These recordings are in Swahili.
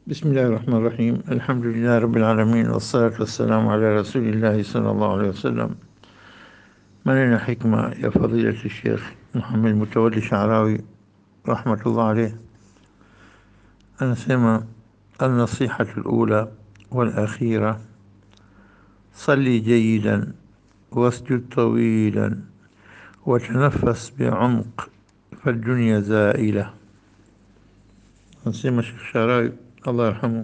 بسم الله الرحمن الرحيم الحمد لله رب العالمين والصلاة والسلام على رسول الله صلى الله عليه وسلم maneno hikma ya fadilati Sheikh Muhammad Mutawalli Sha'rawi rahmatullah alayh anasema النصيحة الأولى والأخيرة صلي جيدا واسجد طويلا وتنفس بعمق فالدنيا زائلة anasema Sheikh Sha'rawi الله يرحمه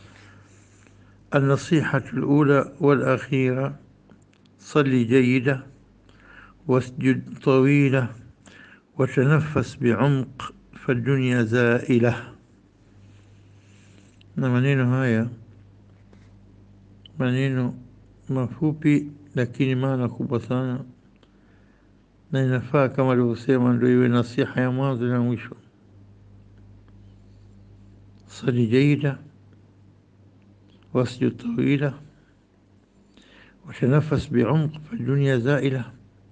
النصيحة الأولى والأخيرة صلي جيدة واسجد طويلة وتنفس بعمق فالدنيا زائلة na maneno haya maneno mafupi lakini maana kubwa sana na inafaa kama alivyosema ndio iwe nasiha ya mwanzo na mwisho صلي جيدة واسجد طويلة وتنفس بعمق فالدنيا زائلة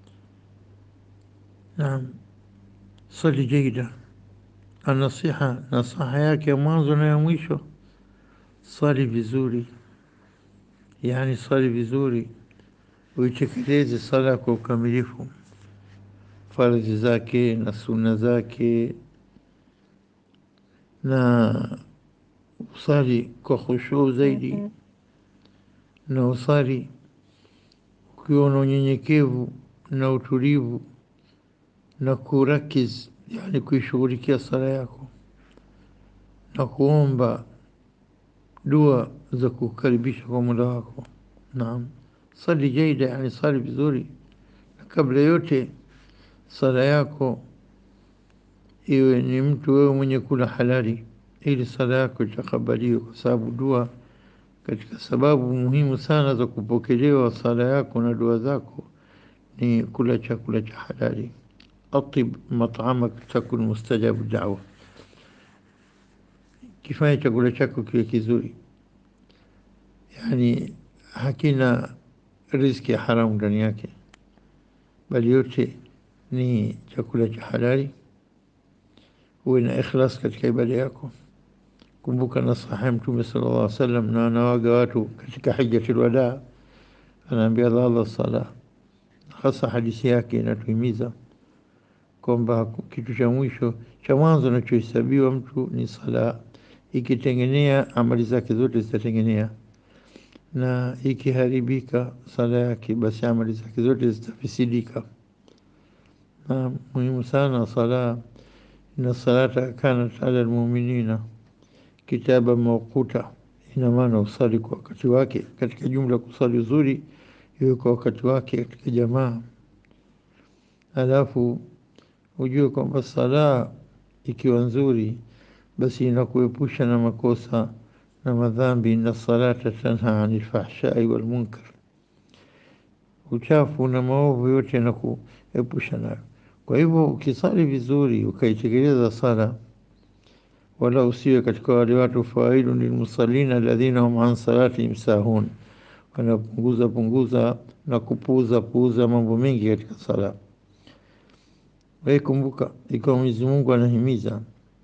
نعم صلي جيدة النصيحة نصيحة yake ya mwanzo na ya mwisho swali vizuri yani swali vizuri uitekeleze sala kwa ukamilifu faradhi zake na sunna zake na usali kwa khushuu zaidi na usali ukiwa na unyenyekevu na utulivu na kurakiz yani kuishughulikia sala yako na kuomba dua za kukaribisha kwa muda wako naam sali jaida yani sali vizuri na kabla yote sala yako iwe ni mtu wewe mwenye kula halali ili sala yako itakabaliwe kwa sababu dua katika sababu muhimu sana za kupokelewa sala yako na dua zako ni kula chakula cha halali atib mat'amak takun mustajabu da'wa kifanya chakula chako kiwe kizuri yani hakina riziki ya haramu ndani yake bali yote ni chakula cha halali uwe na ikhlas katika ibada yako kumbuka nasaha ya mtume sallallahu alaihi wasallam na anawaga watu katika hajjatul wadaa anaambia Allah Allah sala hasa hadithi yake inatuhimiza kwamba kitu cha mwisho cha mwanzo anachohesabiwa mtu ni sala ikitengenea amali zake zote zitatengenea na ikiharibika sala yake basi amali zake zote zitafisidika na muhimu sana sala inna salata kanat ala almu'minina kitaba mawquta ina maana usali kwa wakati wake katika jumla kusali uzuri iwe kwa wakati wake katika jamaa alafu ujue kwamba sala ikiwa nzuri basi inakuepusha na makosa na madhambi na salata tanha anil fahshai wal munkar uchafu na maovu yote yanakuepusha nayo kwa hivyo ukisali vizuri ukaitekeleza sala wala usiwe katika wale watu fawailu lilmusallina alladhina hum an salatihim sahun wanapunguza punguza na kupuuza puuza mambo mengi katika sala wewe kumbuka ikiwa Mwenyezi Mungu anahimiza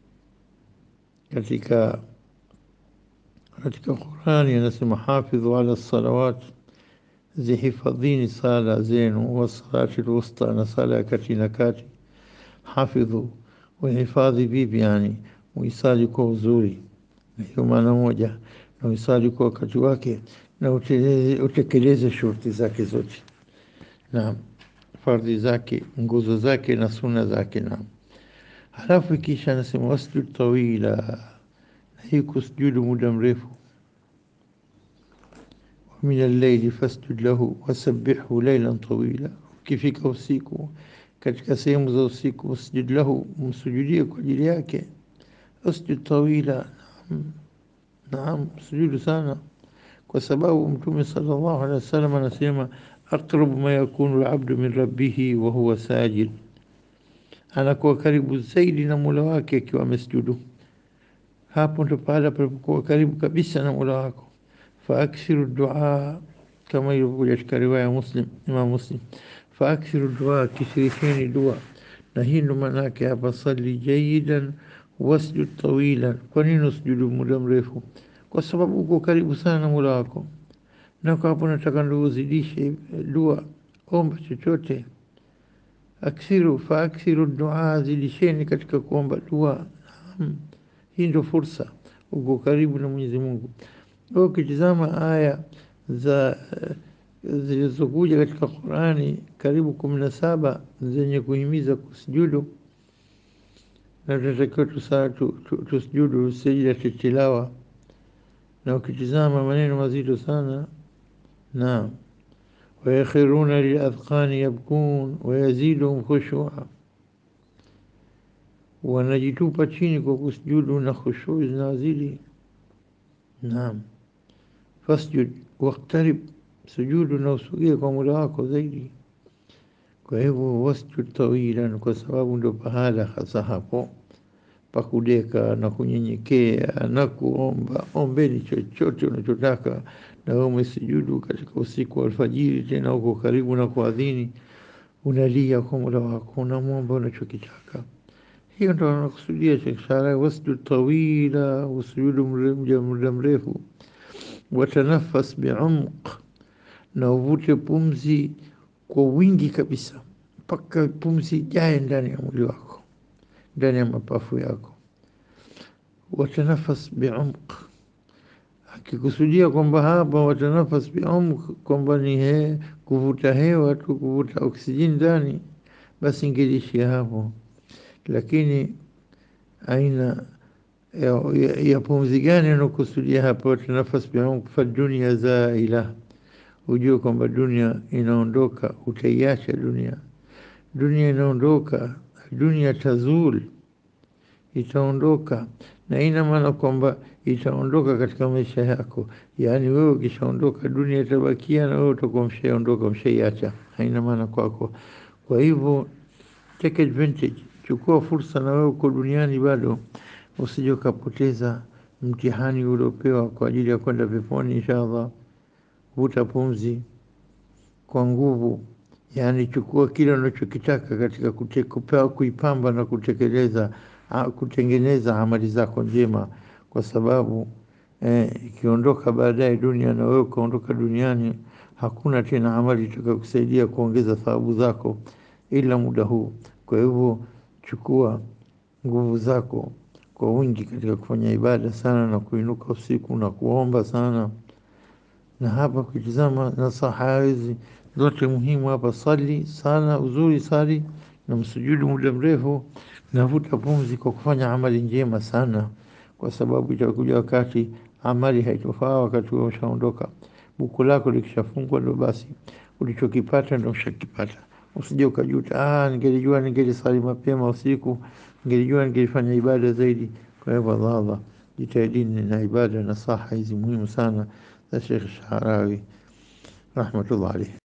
katika katika Qurani anasema hafidhu ala salawat zihifadhini sala zenu wa salati alwusta na sala ya kati na kati hafidhu wahifadhi vipi yani uisali kwa uzuri hiyo maana moja na uisali kwa wakati wake na utekeleze shurti zake zote na fardhi zake nguzo zake na suna zake na halafu kisha anasema wasjud tawila na hii kusujudu muda mrefu ومن الليل فاسجد له وسبحه ليلا طويلا ukifika usiku katika sehemu za usiku usjud lahu msujudie kwa ajili yake usjud tawila naam naam sujudu sana kwa sababu mtume sallallahu alaihi wasallam anasema aqrabu ma yakunu alabdu min rabbih wa huwa sajid anakuwa karibu zaidi na Mola wake akiwa amesujudu hapo ndo pale palipokuwa karibu kabisa na Mola wako فأكثر الدعاء كما يقول katika riwaya Muslim Imam Muslim فأكثر الدعاء كثيرين دعاء na hii ndo maana yake hapa sali jayidan wasjud tawila. Kwa nini usujudu muda mrefu? Kwa sababu uko karibu sana na Mola wako, na kwa hapo nataka ndo uzidishe dua, omba chochote. Aksiru fa aksiru dua, zidisheni katika kuomba dua. Naam, hii ndo fursa, uko karibu na Mwenyezi Mungu. Ukitizama aya za zilizokuja katika Qurani karibu kumi na saba zenye kuhimiza kusujudu, na tunatakiwa tusujudu sajidati tilawa, na ukitizama maneno mazito sana. Naam, wayakhiruna liladhqani yabkun wayaziduhum khushua, wanajitupa chini kwa kusujudu na khushui zinawazidi. Naam, fasjud waqtarib, sujudu na usugie kwa Mola wako zaidi. Kwa hivyo wasjud tawilan, kwa sababu ndo pahala hasa hapo pa kudeka na kunyenyekea na kuomba. Ombeni chochote unachotaka, na wewe umesujudu katika usiku wa alfajiri, tena uko karibu na kuadhini, unalia kwa Mola wako, unamwomba unachokitaka. Hiyo ndo anakusudia Sheikh Sharawi, wasjud tawila, usujudu muda mrefu. Watanafas biumq, na uvute pumzi kwa wingi kabisa, mpaka pumzi ijae ndani ya mwili wako, ndani ya mapafu yako. Watanafas biumq, akikusudia kwamba hapa watanafas biumq kwamba ni he, kuvuta hewa tu, kuvuta oksijeni ndani, basi ingelishia hapo lakini aina ya, ya, ya pumzi gani anakusudia hapa? Watanafas biumq fa dunia zaila, ujue kwamba dunia inaondoka, utaiacha dunia. Dunia inaondoka, dunia tazul, itaondoka, na ina maana kwamba itaondoka katika maisha yako. Yaani wewe ukishaondoka, dunia itabakia na wewe utakuwa mshaondoka, mshaiacha, haina maana kwako. Kwa hivyo take advantage Chukua fursa na wewe uko duniani bado, usije ukapoteza mtihani uliopewa kwa ajili ya kwenda peponi inshallah. Vuta pumzi kwa nguvu, yaani chukua kile unachokitaka katika kupewa, kuipamba na kutekeleza, kutengeneza amali zako njema, kwa sababu ikiondoka eh, baadaye dunia na wewe ukaondoka duniani, hakuna tena amali itakayokusaidia kuongeza thawabu zako ila muda huu. Kwa hivyo chukua nguvu zako kwa wingi katika kufanya ibada sana na kuinuka usiku na kuomba sana. Na hapa ukitizama nasaha hizi zote muhimu hapa, sali sana uzuri, sali na msujudu muda mrefu, navuta pumzi kwa kufanya amali njema sana, kwa sababu itakuja wakati amali haitofaa wakati wewe ushaondoka. Buku lako likishafungwa, ndo basi ulichokipata ndo ushakipata. Usije ukajuta, ah, ningelijua ningelisali mapema usiku, ningelijua ningelifanya ibada zaidi. Kwa hivyo Allah, jitahidini na ibada na saha hizi muhimu sana za Sheikh Sharawi rahmatullah alayhi.